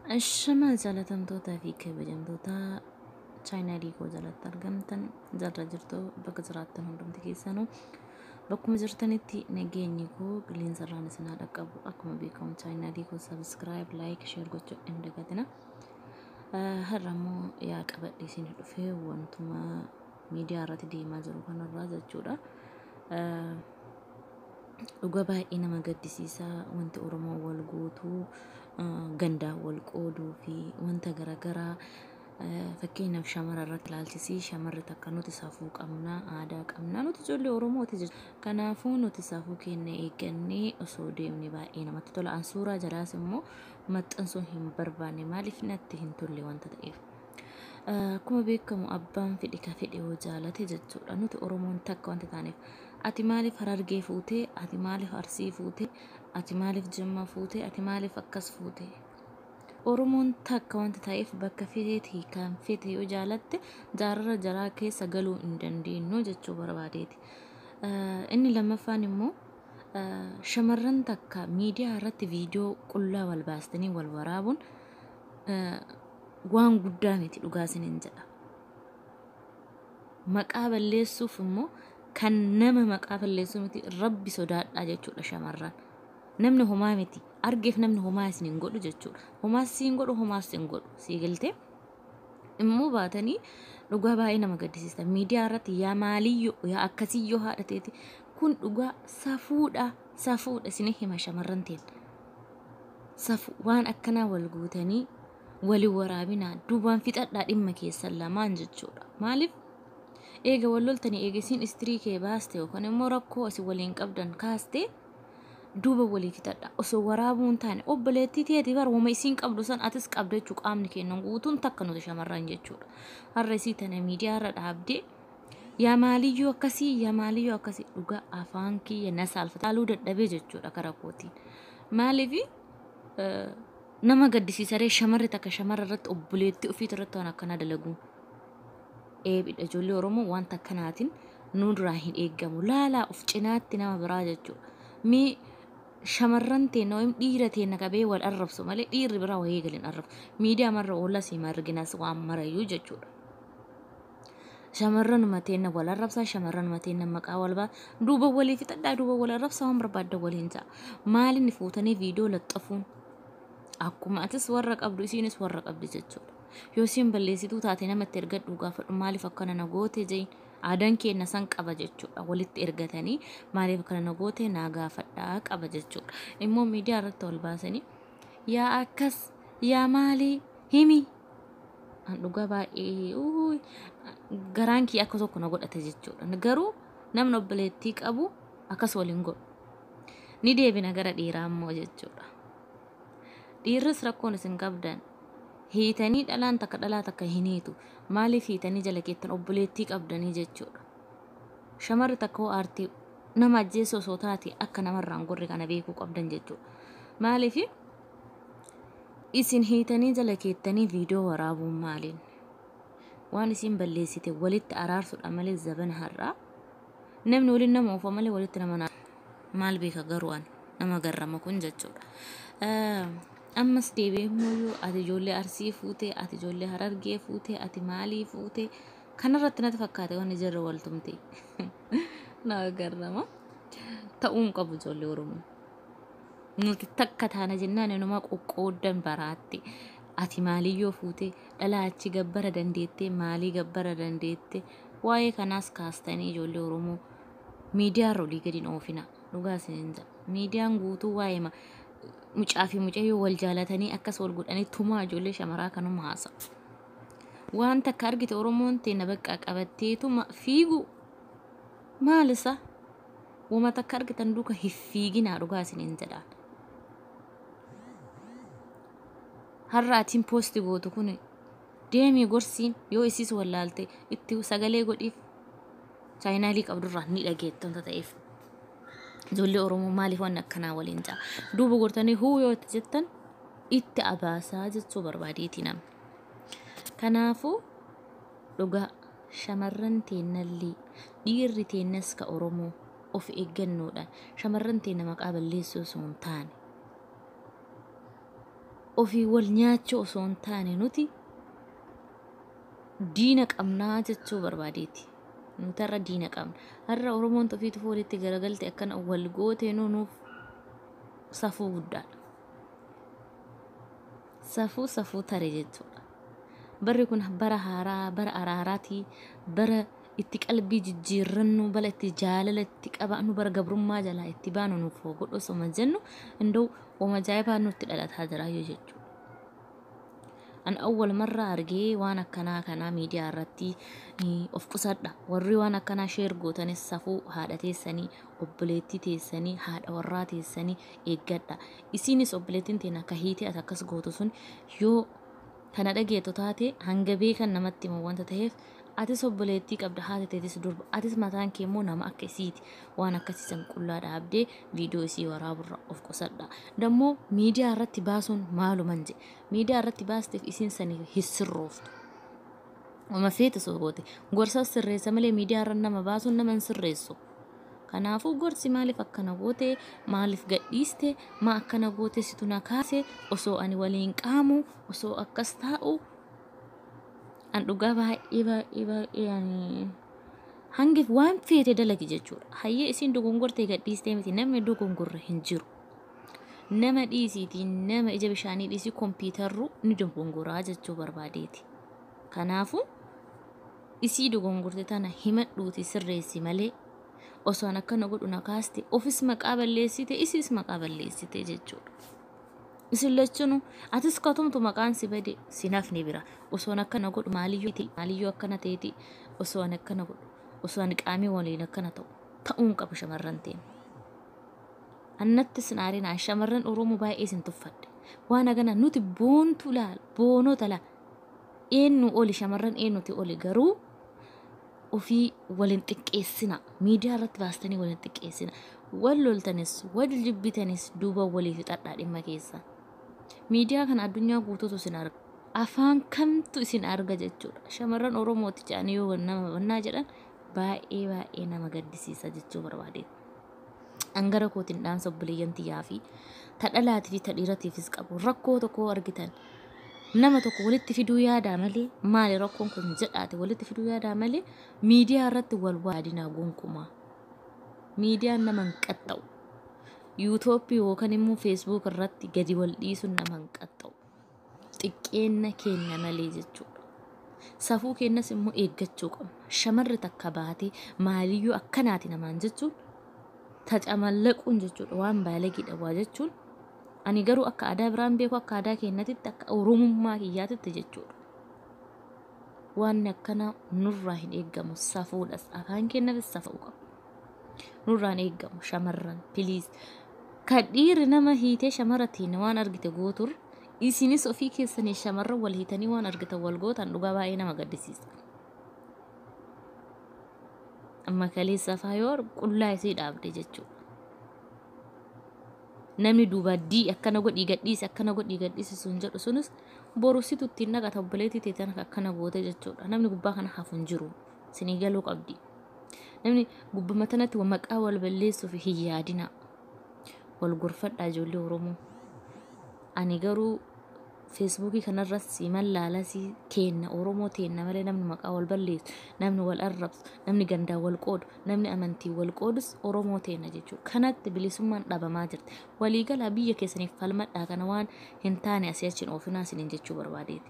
Shama jaalatamtootaa fi kabajamtoota chaayinaalii koo jalatti argamtan jarra jirtu bakka jiraattan hundumti keessanuu bakkuma jirtanitti nageenyi koo qilleensa irraan isin haa dhaqqabu akkuma beekamu chaayinaalii koo sabiskiraayib laayik sheer gochuu hin dagatina. Har'a immoo yaa qabadhe isin dhufee wantuma miidiyaa irratti deemaa jiru kanarraa jechuudha. Dhuga baay'ee nama gaddisiisaa wanti Oromoo wal guutuu gandaa wal qooduu fi wanta garaagaraa fakkeenyaaf shamara irratti ilaalchisii shamarri takka nuti safuu qabnaa aadaa qabnaa nuti ijoollee Oromooti jechuudha. Kanaafuu nuti safuu keenya eeggannee osoo deemne baay'ee namatti tola. An suuraa jalaas immoo maxxansuun hin barbaanne maaliif natti hin tolle wanta ta'eef. Akkuma beekamu abbaan fedhe ka fedhe yoo jaalate jechuudha. Nuti Oromoon takka wanta taaneef ati maaliif harargee fuutee ati maaliif arsii fuutee ati maaliif jimma fuutee ati maaliif akkas fuutee. Oromoon takka wanta ta'eef bakka fedheetii kan fedhe yoo jaalatte jaarraa jaraa keessa galuu hin dandeenyu jechuu barbaadeeti. Inni lammaffaan immoo shamarran takka miidiyaa irratti viidiyoo qullaa wal baastanii wal waraabuun waan guddaa miti dhugaa isiniin jedha. Maqaa balleessuuf immoo kan nama maqaa balleessuu miti rabbi sodaadhaa jechuudha shamarran. Namni homaa miti argeef namni homaa isin hin godhu jechuudha. Homaas siin godhu homaas siin godhu sii galtee immoo baatanii dhugaa baay'ee nama gaddisiisa. Miidiyaa irratti yaa maaliyyoo yaa akkasiyyoo haadha teeti kun dhugaa safuudha safuudha isin hima shamarran teen. Safuu waan akkanaa wal guutanii walii waraabinaa duubaan fixadhaa dhimma keessan lamaan jechuudha. Maaliif eega wal loltanii eega isin istirii kee baaste yookaan immoo rakkoo isin waliin qabdan kaaste duuba walii fixadha osoo waraabuu hin taane obboleettii teeti bar wama isiin qabdu san atis qabda jechuu qaamni kennan guutuun takka nuti shamarran jechuudha. Har'a isii tana miidiyaa irra dhaabdee yaa maaliyyoo akkasii yaa maaliyyoo akkasii dhugaa afaan kiyya na saalfata haaluu dadhabee jechuudha karaa kootiin. Maaliif nama gaddisiisaree shamarri takka shamarra irratti obboleettii ofii irratti waan akkanaa dalaguun. Eebidha ijoollee Oromoo wanta akkanaatiin nu duraa hin eeggamu. Laalaa of cinaatti nama biraa jechuudha. Mee shamarran teenna yookiin dhiira teenna qabee wal arrabsu malee dhiirri biraa wayii galiin arrabsu. Miidiyaa marra oolas hin arginas waan marayyuu jechuudha. Shamarran mateenna wal arrabsaa shamarran mateenna maqaa wal baa duuba walii fixadhaa duuba wal arrabsaa waan barbaadda waliin ta'a. Maaliin fuutanii viidiyoo laxxafuun akkuma atis warra qabdu isiinis warra qabdi jechuudha. Yoo isiin balleessituu taate namatti ergadhu gaafadhu maaliif akkana na goote jein aadaan keenya san qaba jechuudha. Walitti ergatanii maaliif akkana na goote naa gaafadhaa qaba jechuudha. Immoo miidiyaa irratti wal baasanii yaa akkas yaa maalii himi an dhugaa baay'ee garaan kiyya akka tokko na godhate jechuudha. Garuu namni obboleettii qabu akkas waliin godhu. Ni deebina gara dhiiraa immoo jechuudha. Dhiirris rakkoon isin qabdan hiitanii dhalaan takka dhalaa takka hin hiitu. Maaliif hiitanii jala keettan obboleettii qabdanii jechuudha. Shamarri takka hoo aartii nama ajjeessu osoo taate akka namarraan gorre kana beekuu qabdan jechuudha. Maaliif isin hiitanii jala keettanii viidiyoo waraabuun maaliin? Waan isin balleessite walitti araarsuudha malee zabana har'aa. Namni waliin nama oofa malee walitti nama maal beeka garuu an nama garrama kun jechuudha. ammas deebi'ee immoo ati ijoollee arsii fuutee ati ijoollee harargee fuutee ati maalii fuutee kanarratti natti fakkaate wanni jirra waltumte na garrama ta'uun qabu ijoollee oromoo nuti takka taana jennaan nama qoqqooddan baraatti ati maaliyyoo fuutee dhalaa achi gabbara dandeettee maalii gabbara dandeette waa'ee kanaas kaastanii ijoollee oromoo miidiyaa irra olii gadi oofina dhugaa isin miidiyaan guutuu waa'ee mucaa fi mucayyoo wal jaalatanii akkas wal godhanii tumaa ijoollee shamaraa kanuma haasa'u. Waan takka argite Oromoon teenna bakka qabatteetuma fiigu maal isa wama takka argitan duuka hin fiiginaa dhugaa isiniin jedhaan. Har'a atiin poosti gootu kun deemii gorsiin yoo isiis wallaalte itti sagalee godhiif chaayinaalii qabdurraa ni dhageetta wanta ta'eef. ijoollee oromoo maaliif waan akkanaa waliin ta'a duuba gortanii huu yoo itti jettan itti abaasaa jechuu barbaadeeti nama kanaafuu dhugaa shamarran teennallee dhiirri teennas ka oromoo of eeggannoodhaan shamarran teenna maqaa balleessuu osoo hin taane ofii wal nyaachuu osoo hin taane nuti diina qabnaa jechuu barbaadeeti. Nuti har'a diina qabna. Har'a Oromoon ofiitu walitti garagalte akkana wal gooteenuu nuuf safuu guddaadha. Safuu safuu tare jechuudha. Barri kun bara haaraa, bara araaraatii, bara itti qalbii jijjiirrannu, bara itti jaalala itti qabaannu, bara gabrummaa jalaa itti baanu nuuf godhu osoo jennu indoo ooma ajaa'ibaa nutti dhalataa jira jechuudha. An awwal marraa argee waan akkanaa kanaa miidiyaa irratti of qusadha. Warri waan akkanaa sheer gootanis safuu haadha teessanii, obboleettii teessanii, haadha warraa teessanii eeggadha. Isiinis obboleettiin teenya akka hiitee ati akkas gootu sun yoo kana dhageettu taate hanga beekan namatti himu wanta ta'eef atis obboleettii qabda haati teetis durba atis mataan kee immoo nama akka isiiti waan akkasiisan qullaa dhaabdee viidiyoo isii waraaburra of qusadha. Dammoo miidiyaa irratti baasuun maaluman jedhe miidiyaa irratti baasteef isiin sanii hissirrooftu. Oma feete soo goote gorsa sirreessa malee miidiyaa irra nama baasuun nama hin sirreessu. Kanaafuu gorsi maaliif akkana goote maaliif gadhiiste maa akkana goote situ na kaase osoo ani waliin qaamu osoo akkas taa'u an dhugaa baay'ee baay'ee baay'ee ani hangi waan feete dalagi jechuudha. Hayyee isiin dogongortee gadhiistee miti namni dogongorre hin jiru. Nama dhiisiitii nama ija bishaanii dhiisii kompiitarru ni dogongoraa jechuu barbaadeeti. Kanaafuu isii dogongorte tana himadhuuti sirreessi malee osoo akkana godhu na kaaste ofis maqaa balleessite isiis maqaa balleessite jechuudha. Isin lachunu atis katumtu maqaan si bade si nafni bira osoo akkana godhu maaliyyoo ta'e maaliyyoo akkana ta'eeti osoo akkana godhu osoo ani qaamii waliin akkana ta'u ta'uun qabu shamarran ta'e. Annatti sinaarinaa shamarran Oromoo baay'ee isin tuffadhe waan agana nuti boontu laala boonota laala eenyu oli shamarran eenyuti oli garuu ofii waliin xiqqeessina miidiyaa irratti baastanii waliin xiqqeessina wal loltanis wal jibbitanis duuba walii fixadhaa dhimma keessa miidiyaa kana addunyaa guutuutu isin arga afaan kamtu isin arga jechuudha shamarran oromooti jedhanii yoo nama bannaa jedhan baay'ee baay'ee nama gaddisiisa jechuu barbaadeet angara kootiin dhaamsa obboleeyyan tiyyaa fi tadhalaatii fi tadhiiratiifis qabu rakkoo tokko argitan nama tokko walitti fiduu yaadaa malee maali rakkoon kun jedhaate walitti fiduu yaadaa malee miidiyaa irratti wal waadinaa gonkumaa miidiyaan nama hin qaxxa'u yuutooppii yookaan immoo feesbuuk irratti gadi wal dhiisuun nama hin qaxxa'u xiqqeenna keenya malee jechuudha. Safuu keenyas immoo eeggachuu qabna shamarri takka baatee maaliyyuu akkanaati namaan jechuun tacamallaquun jechuudha waan baalagiidha waa jechuun ani garuu akka aadaa biraan beeku akka aadaa keenyatitti akka oromummaa kiyyaatitti jechuudha. Waan akkana nurraa hin eeggamu safuudhas afaan keenyafis safuu qabu. Nurraan eeggamu shamarran piliis. Kan dhiirri nama hiitee shamarratiin waan argite gootur isinis ofii keessanii shamarran wal hiitanii waan argitan wal gootan dhugaa baay'ee nama gaddisiisa. Amma kaleessa faayoor qullaa isii dhaabde jechuudha. namni duuba dii akkana godhii gadhiise akkana godhii gadhiise sun jedhu sunis borusitu ittiin naqata obboleettii teetan akkana goote jechuudha namni gubbaa kana hafu hin jiru sinii galuu qabdi namni gubbama tanatti maqaa wal balleessuuf hin yaadina wal gorfadhaa ijoollee oromoo ani garuu feesbuukii kanarras siman laalasii kenna oromoo teenna malee namni maqaa wal balleessu namni wal arrabsu namni gandaa wal qoodu namni amantii wal qoodus oromoo teenna jechuudha kanatti bilisummaan dhabamaa jirti waliigalaa biyya keessaniif falmadhaa kana waan hin taane asii achiin oofinaa isiniin jechuu barbaadeeti.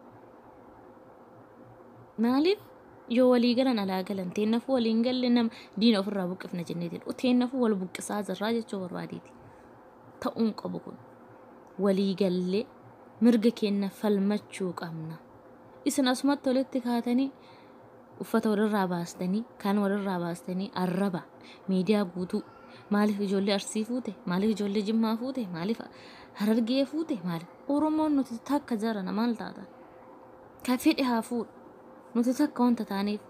Maaliif yoo walii galan alaa galan teennafuu waliin galle nama diina ofirraa buqqifna jenneetiin teennafuu wal buqqisaa jirraa jechuu barbaadeeti. Ta'uun qabu kun walii gallee mirga keenya falmachuu qabna. Isin asumatti walitti kaatanii uffata walirraa baastanii kan walirraa baastanii arraba miidiyaa guutuu maaliif ijoollee arsii fuute maaliif ijoollee jimmaa fuute maaliif harargee fuute maaliif oromoon nuti takka jarana maal taata ka fedhe haa fuudhu nuti takka wanta taaneef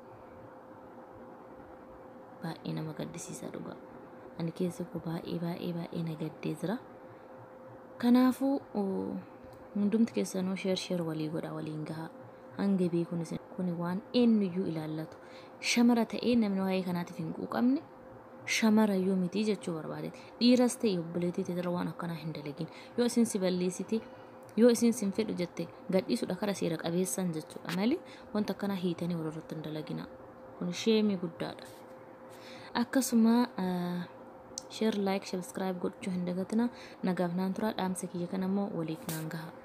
baay'ee nama gaddisiisa dhugaa ani keessa koo baay'ee baay'ee baay'ee na gaddee jira kanaafuu hundumti keessanuu sheer sheer walii godha waliin gahaa hanga beekuun isin kun waan eenyuyyuu ilaallatu shamara ta'ee namni waa'ee kanaatiif hin quuqamne shamara yoo miti jechuu barbaadeeti dhiiras ta'e obboleettii teetira waan akkanaa hin dalagin yoo isin si balleessite yoo isin sin fedhu jette gadhiisuudha kara seera qabeessan jechuudha malee wanta akkana hiitanii walirratti hin dalagina kun sheemii guddaadha akkasuma sheer laayik sabskiraayib gochuu hin dagatina nagaaf naan tura dhaamsa kiyya kan ammoo waliif naan gaha